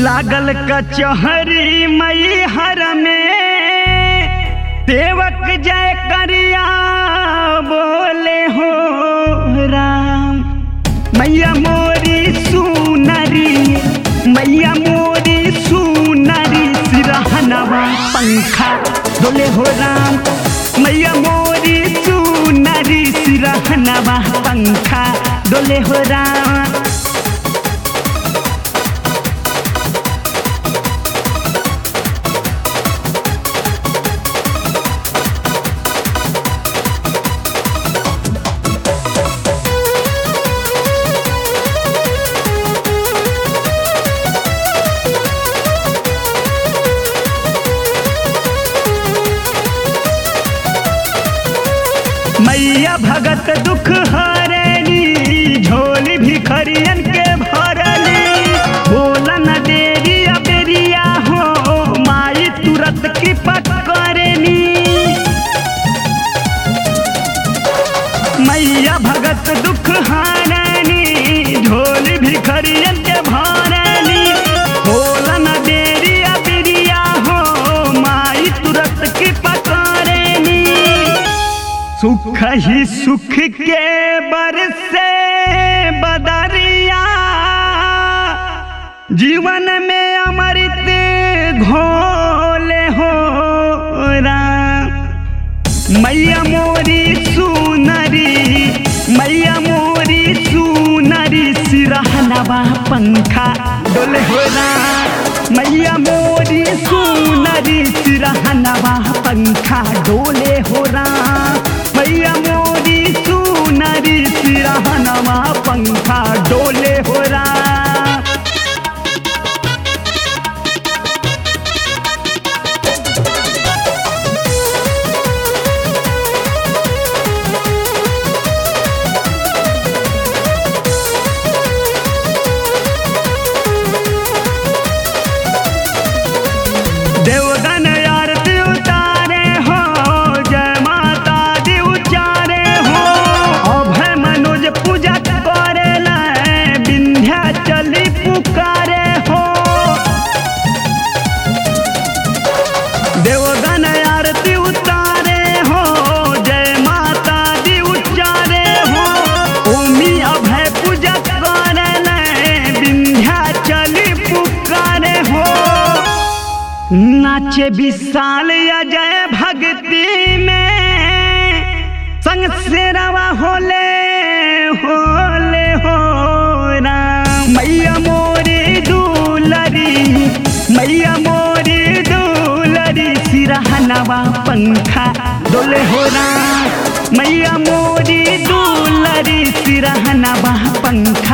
लागल कचहरी मई हर में देवक जय करिया बोले हो राम मैया मोरी सुनरी मैया मोरी सुनरी सिरहनवा पंखा डोले हो राम मैया मोरी सुनरी सिरहनवा पंखा डोले हो राम मैया भगत दुख हरनी झोली भिखरियन के भरली बोला न देरी अबेरिया हो माई तुरंत की पकड़नी मैया भगत दुख हरनी झोली भिखरियन के भरली बोला न देरी अबेरिया हो माई तुरंत की पकड़नी सुख ही सुख के बरसे बदरिया जीवन में अमृत घोले हो राम मैया मोरी सुनरी मैया मोरी सुनरी सिरहनवा पंखा डोले हो राम मैया मोरी सुनरी सिरहनवा पंखा डोले हो राम मैया मोरी सुनरी सिरहनवा पंखा डोले हो राम देवगन आरती उतारे हो जय माता दी उचारे हो अभय मनोज पूजा करे विंध्या चली पुकारे हो देवगन आरती उतारे हो जय माता दी उचारे हो ओमी अभय पूजा करे विंध्या चली पुकारे हो नाचे विशाल अजय भक्ति में संग से रवा होले होले हो राम मैया मोरी दूलरी मैया मोरी दूलरी सिरहनवा पंखा डोले हो राम मैया मोरी दूलरी सिरहनवा पंखा